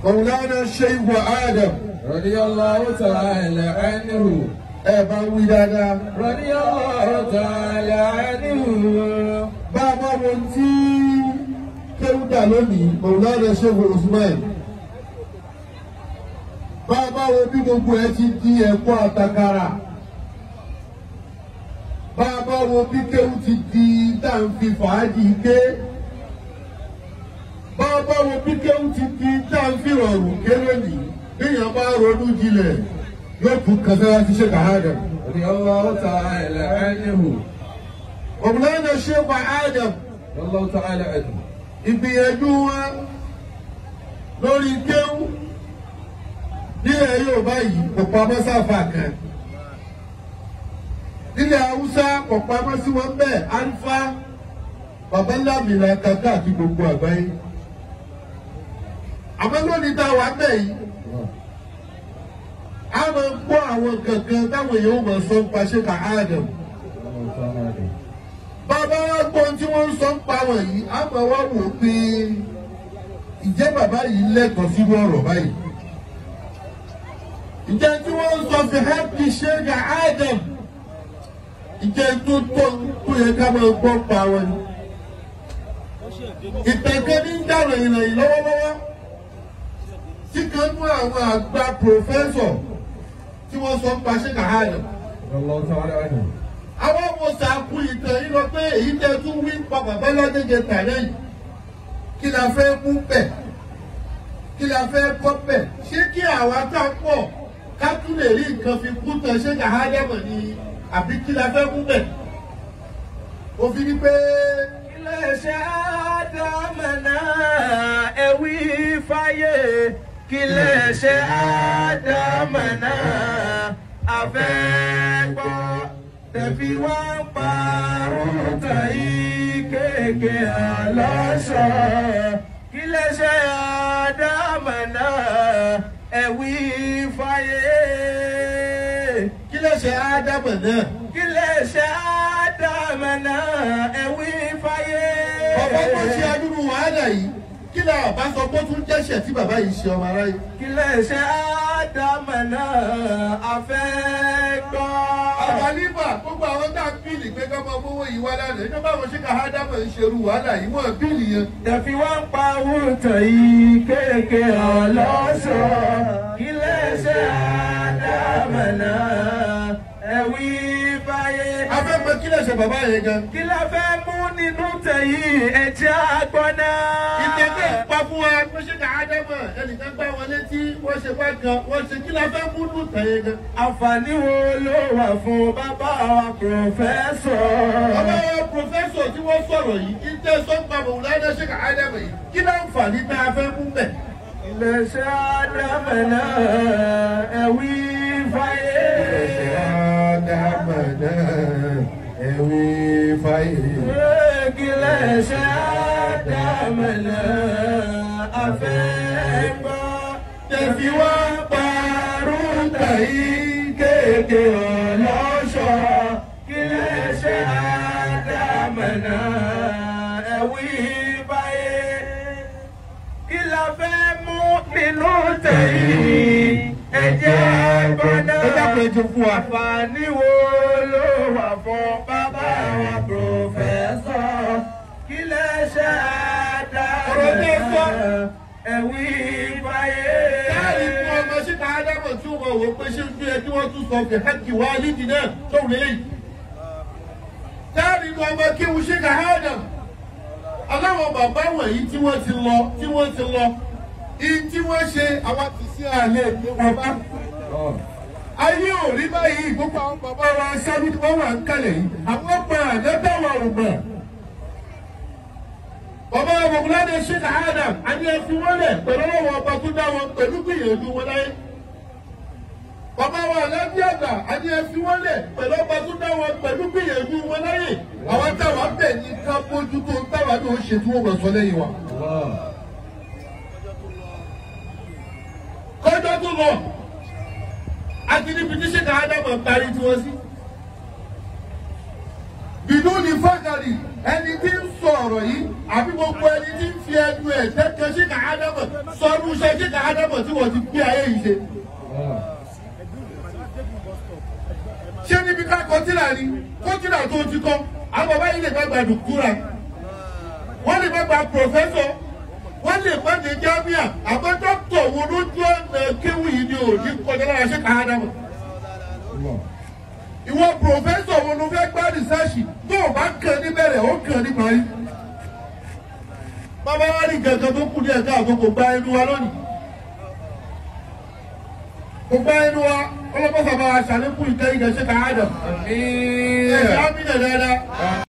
مولانا الشيخ آدم رضي الله تعالى عنه ẹ bá ń wí dáadáa. رضي الله تعالى عنه bá a bá wo tí kéwúdà lónìí مولانا الشيخ Usman. bá a bá wo bí gbogbo ẹ ti di ẹ̀kọ́ àtàkàrà. bá a bá wo bí kéwú ti di dáǹfi fàájì ké. bá a bá wo bí kéwú ti di dáǹfi rọrùn ké lónìí. bíyàn bá ronú jinlẹ̀ yóò tún kàtàkà ti ṣe kàhádà. رضي الله تعالى عنه مولانا الشيخ آدم رضي الله تعالى عنه ìgbìyànjú wa lórí kéwú nílẹ̀ Yorùbá yìí kò pamọ́ sáfà kan nílẹ̀ Haúsá kò pamọ́ sí wọn bẹ́ẹ̀ alifa babaláàmìlà kàkà àti gbogbo àgbáyé àmọ́ lónìí tá a wà bẹ́ẹ̀ yìí a máa ń gbọ́ àwọn kankan táwọn èèyàn máa sọ ń pa ṣe ká Adam الله تعالى عنه bàbá wa gbọ́ tí wọ́n ń sọ ń pa wọ̀nyí a máa wá wò ó pé ìjẹ́ bàbá yìí lẹ́tọ̀ọ́ sínú ọ̀rọ̀ báyìí. ìjẹ́ tí wọ́n ń sọ fi happy ṣẹ́gà Adam ìjẹ́ tó tọ́ tó yẹ ká máa gbọ́ pa wọn ni. ìtẹ̀kẹ́ ní ń dàrọ̀ ìròyìn lọ́wọ́lọ́wọ́ tí kan mú àwọn àgbà pòfẹ́sọ̀ tí wọ́n sọ ń pa ṣẹ́gà Adam رضي الله تعالى عنه àwọn ọmọ sàkú ìtàn yìí lọ pé èyí tẹ tún wí pa bàbá ládéjẹ tàlẹ́ yìí kí la fẹ́ mú bẹ̀ kí la fẹ́ kọ́ bẹ̀ ṣé kí àwa tá pọ̀ ká tún lè rí nǹkan fi kú tán ṣé kà á dẹ́mọ̀ ni àbí kí la fẹ́ mú bẹ̀ òfin ni pé iléeṣẹ́ àdámẹ́nà ẹ̀wí fáyé kíléeṣẹ́ àdámẹ́nà àfẹ́gbọ́ tẹ̀fí wá ń parun tàyí kéèké àlọ́ṣọ́ kíléeṣẹ́ àdámẹ́nà ẹ̀wí fáyé kí lè ṣe ádámọ̀ náà kíléeṣẹ́ àdámẹ́nà ẹ̀wí fáyé. ọ̀pọ̀ tó ṣe adúrú wàhálà yìí kí lè àbá sọ pé ó tún jẹ́ṣẹ̀ tí bàbá yìí ṣe ọmọ aráyé. kíléeṣẹ́ àdámẹ́nà àfẹ́gbọ́. àbálíbà gbogbo àwọn tá a bíìlì pé ká máa mówó yìí wá lánàá ìjọba àwọn ṣe ká ádámọ̀ ń ṣerú wàhálà yìí wọ́n bíìlì yẹn. tẹ̀fí wá ń pa wúntàn yìí kéèké ọlọ́ṣọ́ kíléeṣẹ́ àdámẹ́nà ẹ̀wí fáyé. afẹ́fẹ́ kí lè ṣe bàbá yẹn gan. kí la fẹ́ mú nínú tẹ̀yìn ẹ̀jẹ̀ àgbọ̀nà. ìtẹ̀kẹ́ pa fún wa pé ṣé ká ádámọ̀ ẹnìkan gbá wọn létí wọ́n ṣe bá kan wọ́n ṣe kí la fẹ́ mú nù tẹ̀ yẹn gan. àǹfààní wo ló wà fún bàbá wa pòfẹ́sọ̀. bàbá wa pòfẹ́sọ̀ tí wọ́n sọ̀rọ̀ yìí ìtẹ̀ sọ́ńpà mọ̀wúlánà ṣe ká ádámọ̀ yìí kí láǹfààní tá a fẹ́ mú bẹ̀. iléeṣẹ́ àdámẹ́nà ẹ̀wí fáyé. ádámọ̀ náà ẹ̀wí fáyé. iléeṣẹ́ àdámẹ́nà àfẹ́gbọ́. tẹ̀fí wá parun tàyí kéèké ọlọ́ṣọ́. iléeṣẹ́ àdámẹ́nà ẹ̀wí fáyé kí la fẹ́ mú nínú tẹ̀yìn ẹ̀jẹ̀ gbọ́dọ̀. ẹ dákun ẹ jẹ́ fún wa. àǹfààní wo ló wà fún bàbá wa pòfẹ́sọ̀ kí lè ṣe Ọ̀rọ̀ tẹ́ ẹ sọ. àdáyé ẹ̀wí fáyé. Káàrí fún ọmọ síta Ádámọ̀ tí wọ́n wò pé ṣé ń gbé ẹ kí wọ́n tún sọ fi hákì wá nídìí náà tóun lélẹ́yìn. Káàrí fún ọmọ kí wọ́n ṣe ká Ádám. Aláwọ̀ bàbá wọ̀nyí tí wọ́n ti lọ tí wọ́n ti lọ. Ìyí tí wọ́n ṣe àwọn ti sí àlẹ́ ìpè wọn bá. Ayé ò rí báyìí gbogbo àwọn bàbá wa sábì tí wọ́n wà ń kalẹ̀ yìí. Àwọn ọgbà àdẹ́tàwọ̀ ọ̀gbà. Bàbá Mọ̀gúládé Sheikh Adam, a ní ẹ fi wọ́n lẹ̀ pẹ̀lú ọwọ́ ọba tó dá wọn pẹ̀lú gbìyànjú wọn láyé. Bàbá wa Alábí àgbà, a ní ẹ fi wọ́n lẹ̀ pẹ̀lú ọba tó dá wọn pẹ̀lú gbìyànjú wọn láyé. Àwọn táwa bẹ̀ ní ká bójú tó táwa náà ṣe tí wọ́n mọ̀ sọ lẹ́yìn wa. Kọjọ́ tó lọ, a ti níbi tí Sheikh Adam parí tí wọ́n sí. Bìdú ni fákàrí. ẹni tí ń sọ ọ̀rọ̀ yìí àbí gbogbo ẹni tí ń fi ẹnu ẹ̀ tẹ́kẹ́ sí kàádámọ̀ sọ́rú iṣẹ́ sí kàádámọ̀ tí wọ́n ti gbé ayé yìí ṣe. ṣé níbi ká kọtíra ni kọtíra tó ti kọ́ àwọn bàbá yìí lè má gba dùkúra wọ́n lè má gba pòfẹ́sọ̀ wọ́n lè má ní jámíà àmọ́ dókítà wo lójú ọ̀nà kéwù yìí ni ò ní kọjá lára ṣé kàádámọ̀ ìwọ pòfẹ́sọ̀ wo ló fẹ́ gbá rìsáàṣì tó o bá kàn níbẹ̀rẹ̀ ó kàn ní parí. bàbá wa rí gàngàn tó kù ní ẹ̀ka àgọ́ kò gba ẹnu wa lónìí. kò gba ẹnu wa ọlọ́pàá bàbá wa ṣàlékún ìtẹ́ ìdẹ̀ṣẹ́ ká Adam. Àmín. ẹ̀ ẹ́ á bí nà dáadáa.